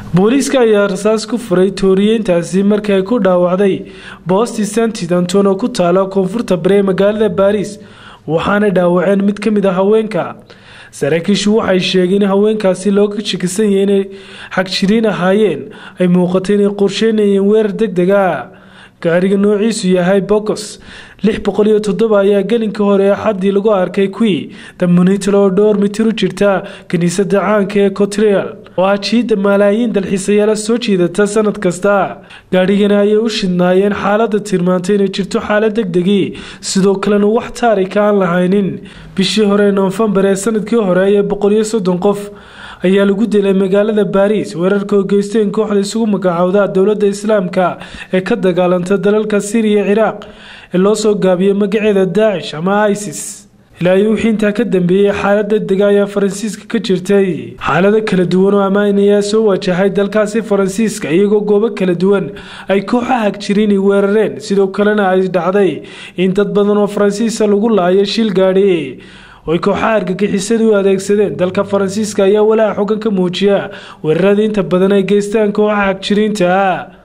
booliiska ayaa rasaas ku furay tooriyeyntaasi markii ay ku dhaawacday boosti santit anton oo ku taala koonfurta bare ee magaalada baariis waxaana dhaawaceen mid ka mid a haweenka saraakiishu waxay sheegeen in haweenkaasi looga shakisan yahay inay xagjiriin ahaayeen ay muuqatay inay qorsheynayeen weerar deg deg ah gaariga noociisu yahay bokos lix boqol iyo toddoba ayaa gelinka hore ee xaddii lagu arkay qui damunital oo dhowr mitir u jirta kiniisadda caanka ee cotrial oo ah jiidda malaayiin dalxiisayaala soo jiidata sanad kasta gaadhigana ayay u shidnaayeen xaaladda tilmaantay inay jirto xaalad deg degii sidoo kalena wax taarika aan lahaynin bishii hore noofembar ee sanadkii hore ee boqol iyo soddon qof ayaa lagu dilay magaalada baariis weerarka oo geysteen kooxda isugu magacaawda dowladda islaamka ee ka dagaalanta dalalka syriya ciraaq ee loo soo gaabiyey magaceeda daacish ama isis ilaa iyo wixii intaa ka dambeeyey xaalad degdega ayaa faransiiska ka jirtay xaalado kala duwan oo ammaan ayaa soo wajahay dalkaasi faransiiska iyagoo goobo kala duwan ay kooxa hagjiriin weerareen sidoo kalena ay dhacday in dad badan oo faransiisa lagu laayo shil gaadhi oo ay kooxaha argagixisada u adeegsadeen dalka faransiiska ayaa walaaca xogan ka muujiya weeraradii inta badan ay geystaan kooxaha hagjiriinta